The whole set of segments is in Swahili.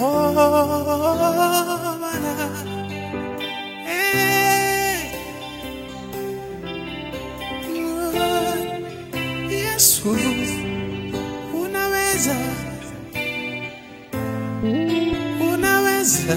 Oh, Bwana. Eh. Yesu, unaweza, unaweza.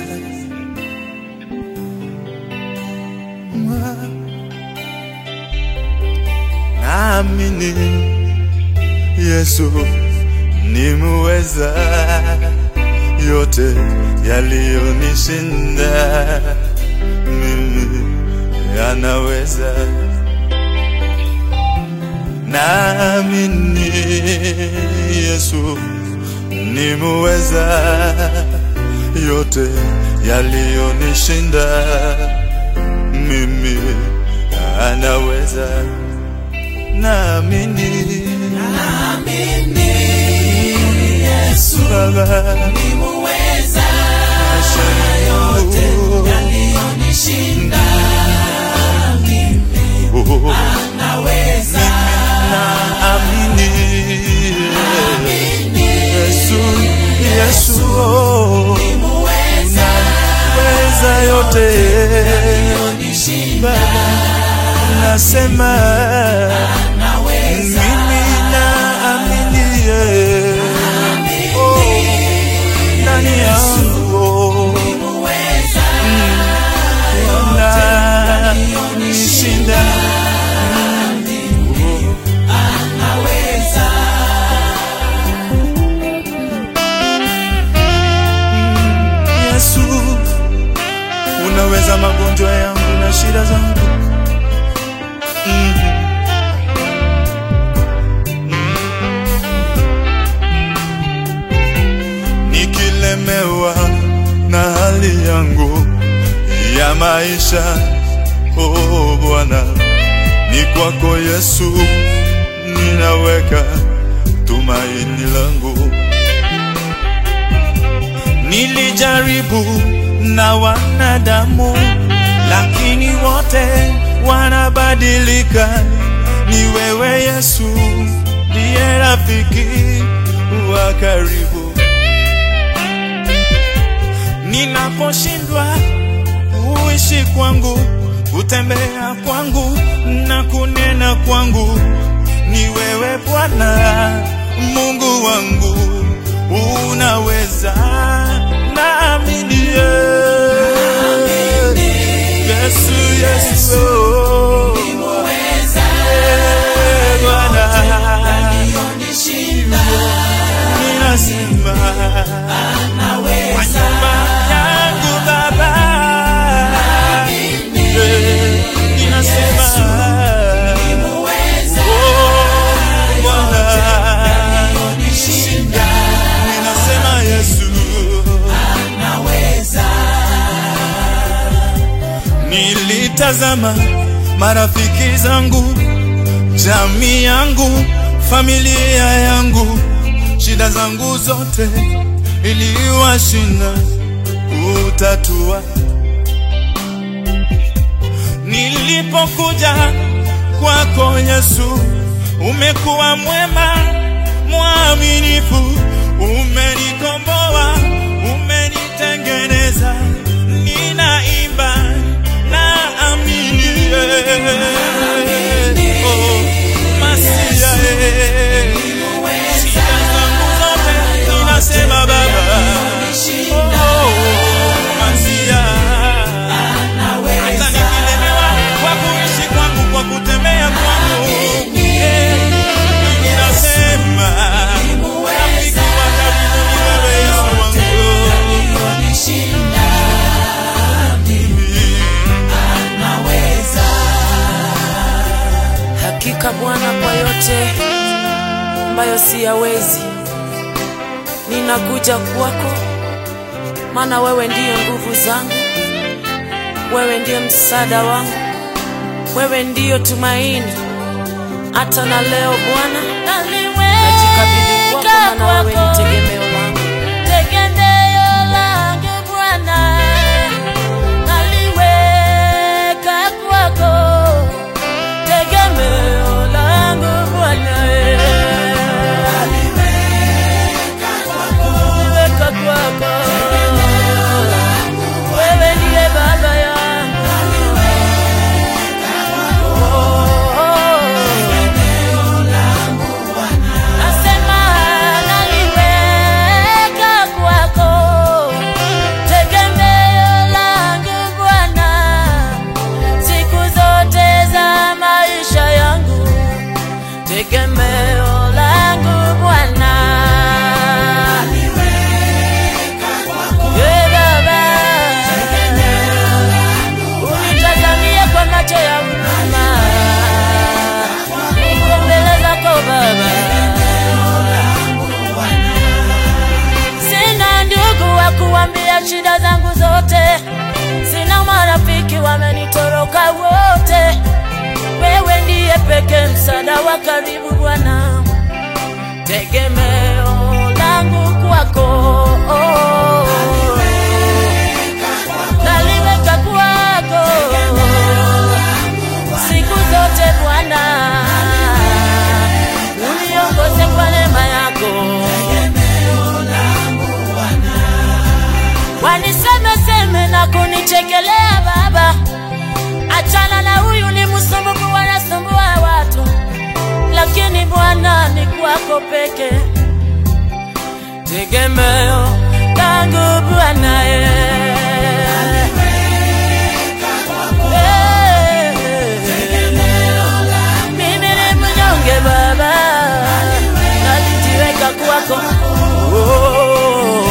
Naamini Yesu nimuweza yote yaliyonishinda mimi yanaweza. Naamini Yesu nimuweza yote yaliyonishinda mimi anaweza. Naamini Yesu Baba nimuweza maisha yangu yaliyonishinda Oh, naweza naamini Yesu, Yesu oh, nimuweza weza yote yaliyonishinda Baba, nasema naweza mimi naamini eh, oh, ndani yangu nimuweza na nishinda naweza Yesu, unaweza magonjwa yangu na shida zangu. Mm. Mm. Nikilemewa na hali yangu ya maisha, oh Bwana, ni kwako Yesu ninaweka tumaini langu. Nilijaribu na wanadamu, lakini wote wanabadilika. Ni wewe Yesu ndiye rafiki wa karibu. Ninaposhindwa kuishi kwangu, kutembea kwangu na kunena kwangu, ni wewe Bwana Mungu wangu, unaweza naamini. Yesu, Yesu, oh, nimuweza eh, Bwana yaliyonishinda ninasema kwa naweza nyumba yangu Baba, eh, ninasema nimuweza oh, Bwana yaliyonishinda ninasema Yesu, naweza nilitazama marafiki zangu, jamii yangu, familia yangu, shida zangu zote iliwashinda utatua. Nilipokuja kwako Yesu, umekuwa mwema, mwaminifu, umenikomboa, umenitengeneza, ninaimba na amini oh, masia eh. Shida zangu zote ninasema Baba, oh, masia hata nikilemewa kwa kuishi kwangu, kwa kutembea kwangu, eh, ninasema rafiki wa karibu ni wewe Yesu wangu. yaliyonishinda naweza Hakika Bwana, kwa yote ambayo siyawezi, ninakuja kwako, maana wewe ndiyo nguvu zangu, wewe ndiyo msaada wangu, wewe ndiyo tumaini. Hata na leo Bwana, najikabidhi kwako, maana wewe ni tegemeo langu. Tegemeo langu Bwana, naliweka kwako. Tegemeo langu Bwana, aliweka kwako naliweka kwako. msaada wa karibu Bwana, tegemeo langu kwako naliweka kwako siku zote Bwana, uniongoze kwa neema yako, wanisemeseme na kunichekelea Baba, achana na huyu ni msumbufu, wanasumbua watu, lakini Bwana ni kwako peke tegemeo langu Bwana eh. Mimi ni mnyonge Baba, nalijiweka kwako. Oh.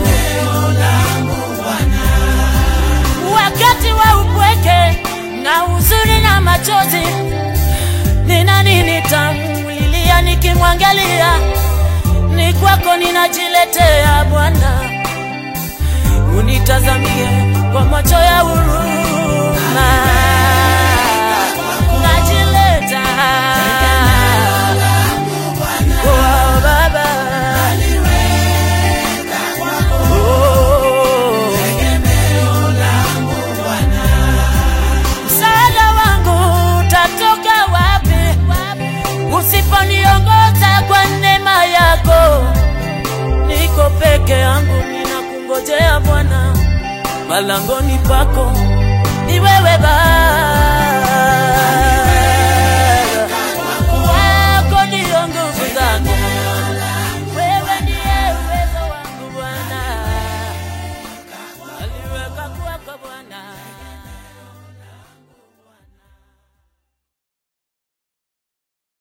Wakati wa upweke na huzuni na machozi, ni nani nitamlilia nikimwangalia? Ni kwako ninajiletea Bwana, unitazamie kwa macho ya huruma. Najileta kwa Baba, Oh. msaada wangu utatoka wapi usiponiongoza kwa neema yako? Niko peke yangu, ninakungojea Bwana, malangoni pako ni wewe Baba.